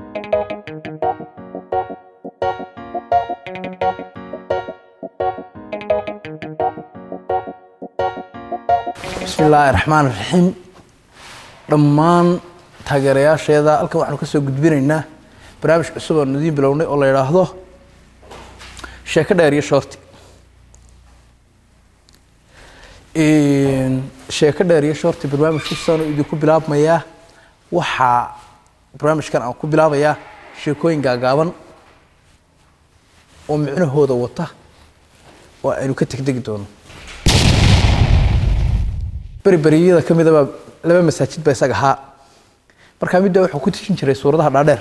bismi illaahi raxmaan raxiim dhammaan taageerayaasheeda halkan waxaanu ka soo gudbinaynaa barnaamij cusub oonu idiin bilownay oo la yidhaahdo sheeko dheer iyo shoorti sheeko dheer iyo shoorti barnaamijku saanu idinku bilaabmayaa waxaa barnaamijkan aan ku bilaabayaa sheekooyin gaagaaban oo micnahooda wata oo aynu ka tegtegi doono beriberiyada ka midaba laba masaajid ba isaga ahaa markaa midda wuxuu ku tijin jiray suuradaha dhaadheer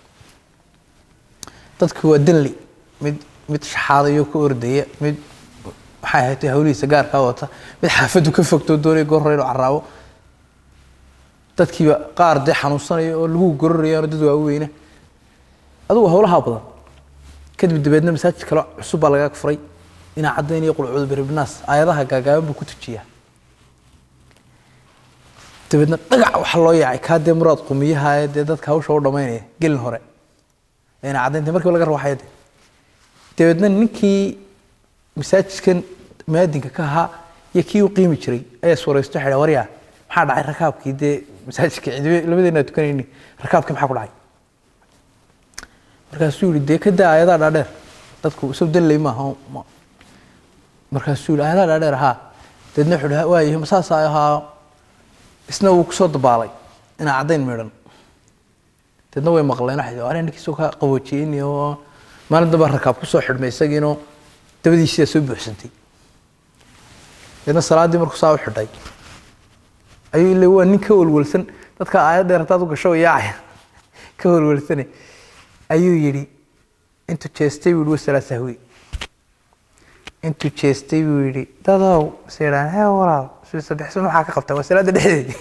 dadku waa danli mid mid shaxaadayo ka ordaya mid maxay ahayd hawlihiisa gaarkaa wata mid xaafaddu ka fogtoo doonaya goor hore inuu caraabo dadkiiba qaar dee xanuunsanaya oo lagu gororayaan dad waaweyna adugu hawlahaa badan kadib dabeedna masaajid kale cusub baa laga furay inaa caddayn iyo qulcuudu biribnaas aayadaha gaagaaban buu ku tujiyaa dabeedna dhagac waxa loo yaacay kaa dee muraad qumiyaha ee dee dadka hawsha u dhamaynaya gelin hore ina caddaynta markiiba laga rawaxaya de dabeedna ninkii masaajidkan maadinka ka ahaa iyo kii u qiimi jiray ayaa suuraysto waxay waryaa maxaa dhacay rakaabkii dee masaajidka cidibe labadeena tukanayni rakaabkii maxaa ku dhacay markaasuu yihi dee ka daa aayadaha dhaadheer dadku isagu danley maaha markaasuu yihi aayadaha dhaadheer ahaa dabeedna wuxuu dhaha waayahay masaasaa ahaa isna wuu kusoo dabaalay inaa caddayn midhan deedna way maqleen waxay are ninkiisoo ka qaboojiyeyni oo maalin damba rakaab kusoo xidhmay isagiinoo dabadiisidaa soo buuxsantay deedna salaaddii markuu saa u xidhay ayuu ile waa nin ka welwelsan dadka aayad dheer haddaad u gasho yaacaya ka welwelsane ayuu yidhi intuu jeestay buu yihi wasalaa sahwi intuu jeestay buu yidhi dadow se yidhahan hee walaal sadexsan waxaa ka qabtaa waa salaada dhexdeedii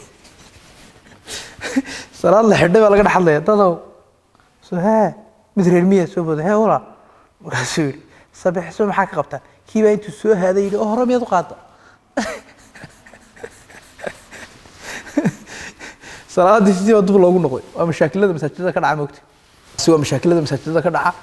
salaad la xidhay baa laga dhex hadlaya dadow so hee mid reer miya soo booda hee walaal markaasuu yidhi sabexso maxaa ka qabtaa kii baa intuu soo haaday yidhi oo hore miyaad u qaada salaadii sidii baa dub loogu noqday waa mashaakilada masaajidada ka dhaca moogta waa mashaakilada masaajidada ka dhaca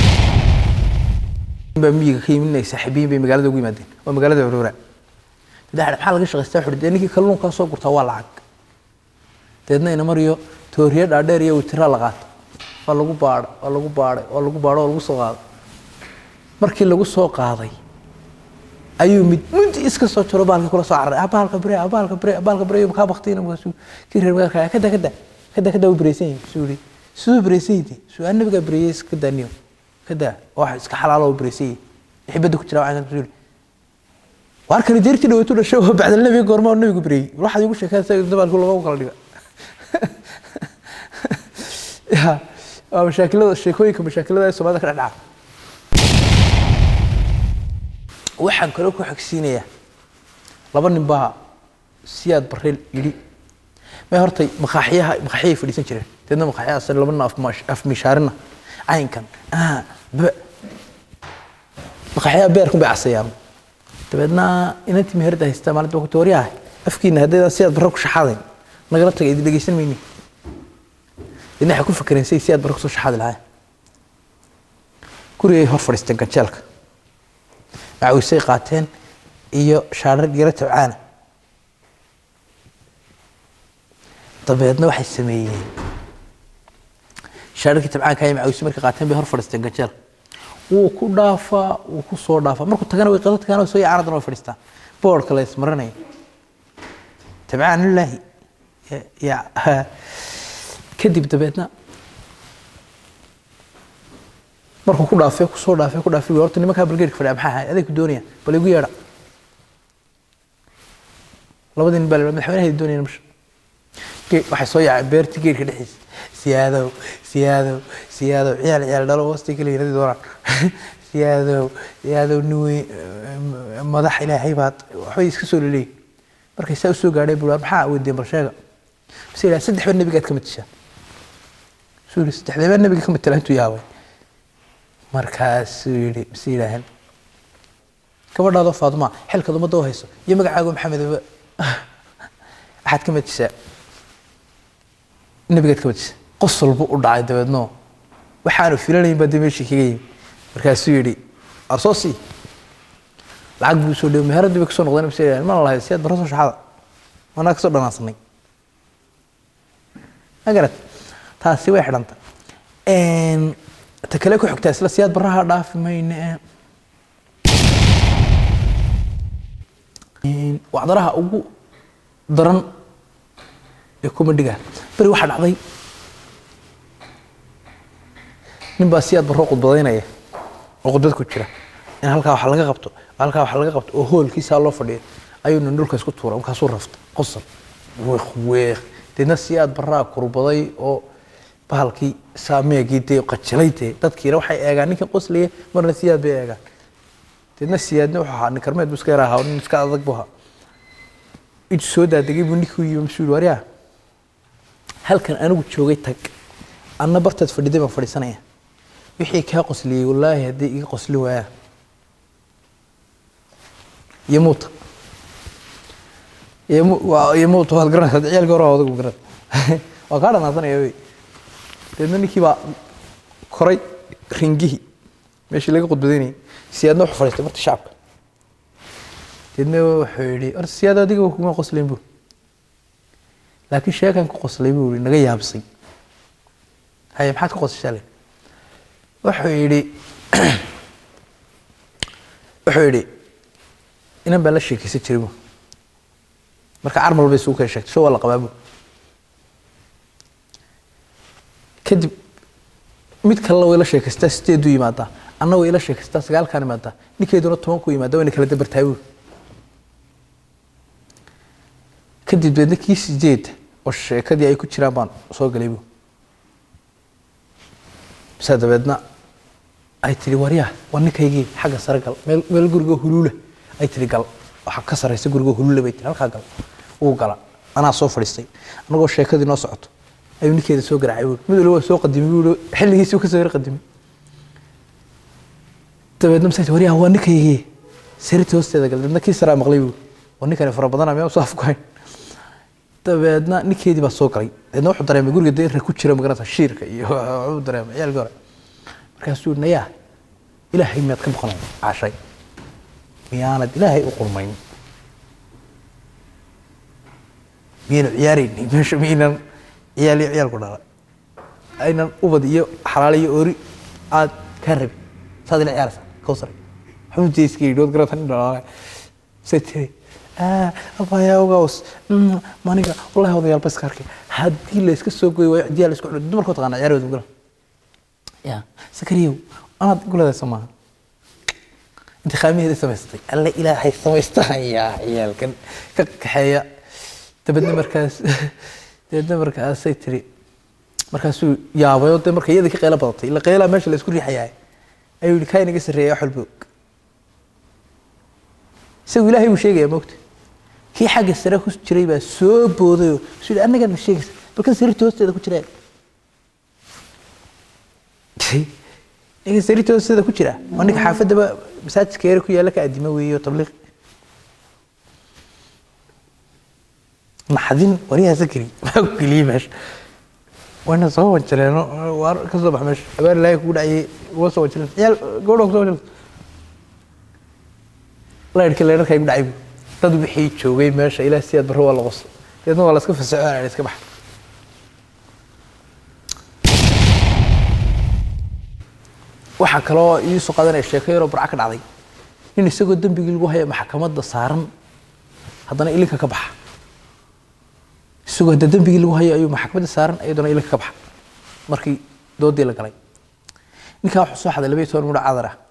baa miyiga ka yimid inay saaxiibiyin bay magaalada ugu yimaadeen waa magaalada curuura daxdhe maxaa laga shaqaystaa wuxuu dee ninkii kalluunkaa soo gurtaa waa lacag deedna ina mariyo tooriye dhaadheer iyo witiraa la qaata waa lagu baadhay waa lagu baadhay waa lagu baadhay waa lagu soo qaaday markii lagu soo qaaday ayuu mid mudi iska soo jaro baalkii kula soo cararay abaalka bire abaalka bire abaalka bire kaa baktiina markaasuu kii reer magaalka kada kada kada kada u bireysan yihin suu yihi siduu bireysan yihi suu aan nabigaa bireeyey iska daaniyo kada wax iska xalaalo u bireysan yihi xibadda ku jira waxaan suu yihi warkani deertii dhaweytu dhashay oo bacdal nabiga goorma oo nabigu bireeyey waxaad igu sheekaysa dabaalku lagu kala dhiga ya waa mashaakilada sheekooyinka mashaakilada ee soomaalida ka dhex dhaca waxaan kaloo ku xogsiinayaa laba nin baa siyaad bareel yidhi may hortay maqaaxiyaha maqaaxiyay fadhiisan jireen deedna maqaaxiyahaas laba nin afmishaarina caynkan maqaaxiyaha beerkun bay casayaan dabeedna inantii meherda haystaa maalinta waa ku tooriyaha afkiina haddaydan sidaad barra ku shaxaadayn nagala tagay idin dhegeysan mayni idin waxay ku fakereen say sidaad barra kusoo shaxaadi lahaayeen gurigay hor fadhiisteen ganjeelka macawisay qaateen iyo shaarar yaro tabcaana dabeedna waxay sameeyeen shaararkii tabcaanka iyo macawisay markay qaateen bay hor fadhiisteen ganjeelka wuu ku dhaafaa wuu ku soo dhaafaa markuu tagana way qada tagaan soo yacaanadan way fadhiistaan boorka la ismarinaya tabcaan lilaahi kadib dabeedna markuu ku dhaafay ku soo dhaafay ku dhaafay horta nimankaa balgeedka fadhiya maxaa ahay aday ku doonayaan bal igu yeedha labadii nin baa la madaxweynaha doonayaan masha waxay soo yaaceen beertii geedka dhexdiisa siyaadow siyaadow siyaadow ciyaal ciyaal dhalo hoostay kala yiradi doonaan siyaadow siyaadow nin weyn madax ilaahay baad waxbay iska soo leleeyihin markay saa usoo gaadhay buu maxaa weydeen bal sheega base yidhaha saddex baa nebigaad ka matishaa suu yidhi saddexdee baa nebiga ka matala intuu yaabay markaasuu yidhi base yidhaahan gabadhaadoo faaduma xilkaad ummadda u hayso iyo magacaago maxamedaba waxaad ka matishaa nebigaad ka matishaa qosol buu u dhacay dabeedno waxaanu filanayn baa dee meeshii kaga yimi markaasuu yidhi arsoosi lacag buu soo dhaway meheradii bay kasoo noqdeen bas mana lahayd siyaad barro soo shaxada manaa kasoo dhanaansanay magarat taasi way xidhanta ta kale ku xigtaa isla siyaad barraha dhaafi mayne wacdaraha ugu daran ee comediga beri waxaa dhacday nin baa siyaad barro khudbadaynaya oo khudbad ku jira in halkaa wax laga qabto halkaa wax laga qabto oo hoolkiisaa loo fadhiyo ayuu nin dhulka isku tuura markaasuu rafta qosol weeq weeq deedna siyaad barraa kurbaday oo bahalkii saameegii dee qajilay dee dadkiina waxay eegaan ninkan qoslaya marna siyaad bay eegaan deedna siyaadna wuxuu ahaa nin karmeed buu iska yar ahaa nin iska adag buu ahaa intuu soo daadegay buu ninkii u yimi masuu yihi waryaa halkan anigu joogay tag anna bartaad fadhiday baan fadhiisanaya wixii kaa qosliyey wallaahi haddii iga qosli waayaan iyo muuta iyo muuta waad garanaysaa ciyaalkii hore odagu garan waa kaa dhanaasanaya wey deedna ninkii baa koray ringihii meeshii laga khudbadaynayay siyaadna wuxuu fadhiistay marti shacabka deedna wuxuu yidhi horta siyaad adiga kuma qoslayn buu laakiin sheekan ku qoslay buu yidhi naga yaabsay haye maxaad ka qosashaa le wuxuu yidhi wuxuu yidhi inan baan la sheekaysan jiray bu marka carmal bay isugu kala sheegtay sho waa la qabaa bu kadib mid kalena way la sheekaystaa sideedu yimaadaa anna way ila sheekaystaa sagaalkaan imaadaa ninkeeduna tobanku yimaada wayna kala dabartaa bu kadib deedna kii sideed oo sheekadii ay ku jiraan baan soo galay bu bisaa dabeedna ay tihi waryaa waa ninkaygii xagga sare gal meel meel guriga huluula ay tihi gal waxaa ka saraysa guriga huluula bay tihi halkaa gal wuu gala anaa soo fadhiistay anagoo sheekadii noo socoto ayuu ninkeeda soo garaacay buuri mid waliba waa soo qadimay buuri xilligiisii ka soo yar qadimay dabeedna masaa tihi waryaa waa ninkaygii sariirtii hoosteeda gal dabeedna kii saraa maqlay buuri waa ninkani fara badana miyaa usoo afkuhayn dabeedna ninkeedii baa soo galay dabeedna wuxuu dareemay guriga dee ku jira magarata shiirka iyo wuxuu dareemay ciyaalkii hore markaasuu nayaa ilaahay miyaad ka boqonay cashay miyaanad ilaahay u qurmayn miyaynu ciyaaraynay meesha miyaynan ciyaal iyo ciyaalku dhala aynan ubad iyo xalaal iyo ori aad kaa rabin saad ila ciyaaraysa kawsar xubintii iska yidhi waad garata nin dhalaalay say tiri abayawgaws maniga wallahi odayaal ba iska arkay haddii la iska soo goy waayo cidiyaa la isku xidho dumarkoo taqaana ciyaarooda gala ya sakariyow anaad guladaysa maaha intikhaabiheeda samaysatay alle ilaahay samaystahayaa ciyaalkan ka kaxeeya dabeedna markaas dabeedna markaasay tiri markaasuu yaabayo dee marka iyadii ka qeylo badatay ila qeylaa meesha la isku riixayaa ayuu yihi kaa inaga sarreeya wax walba og isagu ilaahay buu sheegaya moogta kii xagga sare ku jiray baa soo boodayoo su yidhi annagaa na sheegaysa balkan sariirta hoosteeda ku jiraa ninka sariirta hoosteeda ku jira waa ninka xaafadaba masaajidka yare ku yaalla ka adimo weeyo tabliiq naxdin wariyaha sakri maa ku geliyey meesha wayna soo wanjaleeno waar ka soo bax meesha habaar ilaahay kugu dhacayay uga soo wanjaleen ciyaal gabadha kusoo wanjaleen laydhka leydharka igu dhacay bu dad wixii joogay meesha ilaah siyaad barro waa la qoso deedna waa la iska fasaxo iska baxa waxaa kaloo ii soo qaadanaya sheeko yaroo barca ka dhacday nin isagoo dembigii lagu haya maxkamadda saaran haddana ilinka ka baxa isagoo hadda dembigii lagu hayo ayuu maxkamadda saaran iyaduna ilinka ka baxa markii doodii la galay ninkaa wuxuu soo xaday labaiyo toban mudho cadar ah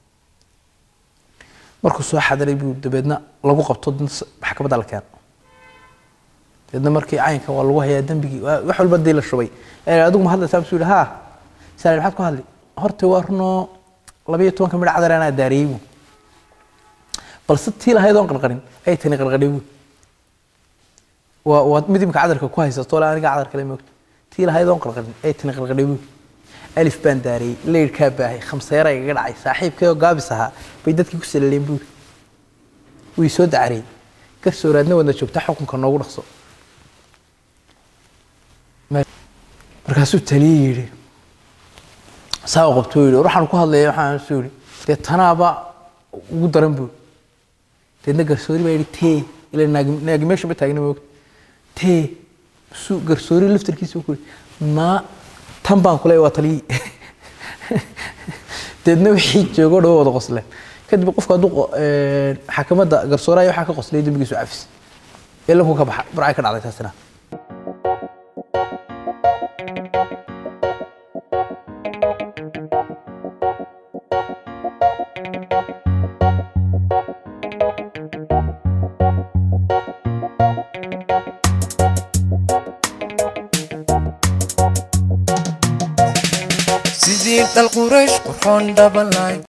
markuu soo xadaray buu dabeedna lagu qabto maxkamadda la keeno dabeedna markii caynka waa lagu hayaa dembigii wax walba dii la shubay adigu ma hadlaysaa masuu yihi haa saali maxaad ku hadli horta waa runoo labayo tobanka midha cadar anaa daariyey bu balse tii lahayd oon qarqarin ay tani qarqadhay bu waa waa mid imika cadarka ku haysato le aniga cadar kale moogto tii lahayd oon qarqarin ay tani qarqadhay bu alif baan daariyey leyrkaa baahay khamseera igaga dhacay saaxiibkay oo gaabis ahaa bay dadkii ku salaleen buuri wii soo dacariyey garsooraadna wadna joogta xukunka noogu dhaqso markaasuu taliyey yidhi saa u qabto yidhi waxaan ku hadlaya waxaan suu yidhi dee tanaaba ugu daran buu deedna garsoori baa yidhi tee ila naagi naagi meesha ma taagna moogta tee su garsoori laftarkiisa ku yidhi maa tan baan kule waa taliyii deedna wixii joogo dhawo wada qosleen kadib qofku hadduu xakamadda garsooraaya waxaa ka qoslay dembigiisu cafis ilankuu ka baxa burcay ka dhacday taasina sidii dhal quraysh qurxoon dhabalay